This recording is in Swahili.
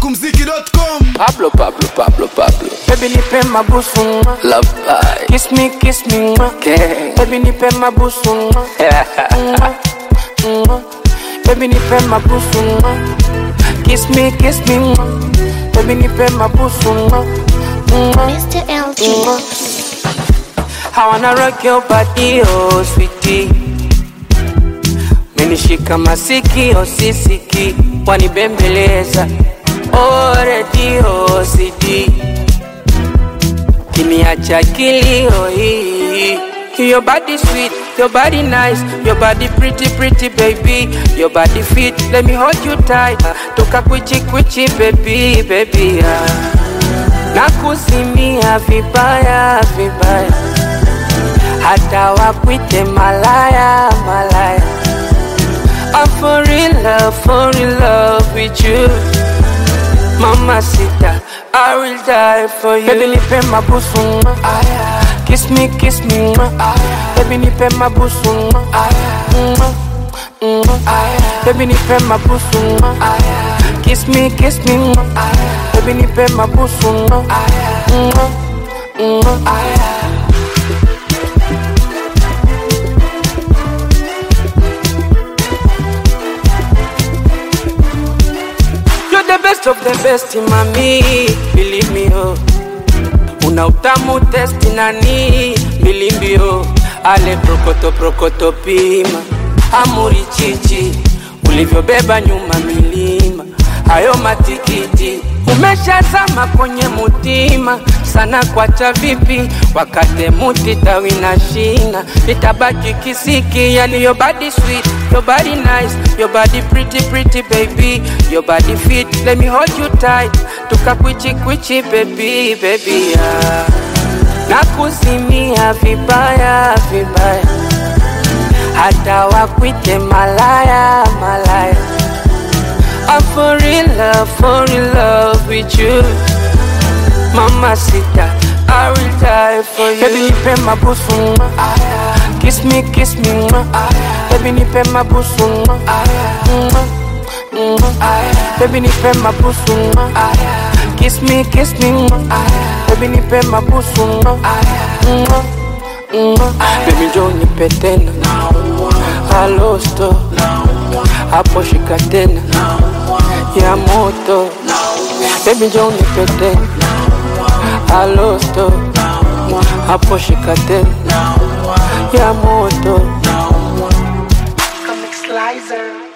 Mziki.com Pablo, Pablo, Pablo, Pablo. Baby nipe mabusu mwa. Love pie. Kiss me, kiss me mwa. Okay. Baby nipe mabusu mwa. Mwa, mwa. Baby nipe mabusu mwa. Kiss me, kiss me mwa. Baby nipe mabusu mwa. Mwa, Mr. LG. mwa. I wanna rock your body, oh sweetie. Menishika masikio sisiki, wanibembeleza oh redio CD, kiniacha kilio hii. Your body sweet, your body nice, your body pretty pretty baby, your body fit, let me hold you tight, toka kwichi kwichi baby baby ah. Nakuzimia vibaya vibaya hata wakwite malaya malaya I'm for real love, for real love with you Mama sita, I will die for you Baby nipe mabusu mwa Kiss me, kiss me mwa Baby nipe mabusu mwa Mwa, mwa. Baby nipe mabusu mwa Kiss me, kiss me mwa Baby nipe mabusu mwa Mwa, mwa. You're the best of the best, mami, believe me, oh. Una utamu testi nani, believe oh. Ale prokoto prokoto pima, amuri chichi, ulivyobeba nyuma milima, hayo matikiti umeshazama kwenye mutima sana, kwacha vipi wakate muti tawi na shina, itabaki kisiki. Yani your body sweet, your body nice, your body pretty pretty baby, your body fit, let me hold you tight, tukakwichi kwichi baby baby ah. Nakuzimia vibaya vibaya, hata wakwite malaya malaya I'm for real love, for real love with you Mama sita, I will die for you Baby nipe mabusu mwa Kiss me, kiss me mwa Baby nipe mabusu mwa Mwa, mwa. Baby nipe mabusu mwa Kiss me, kiss me mwa Baby nipe mabusu mwa Mwa, mwa. Baby njoo nipe tena Halo sto hapo shika tena ya moto Baby njoo nipe tena Halo sto hapo shika tena ya moto Comic Slicer.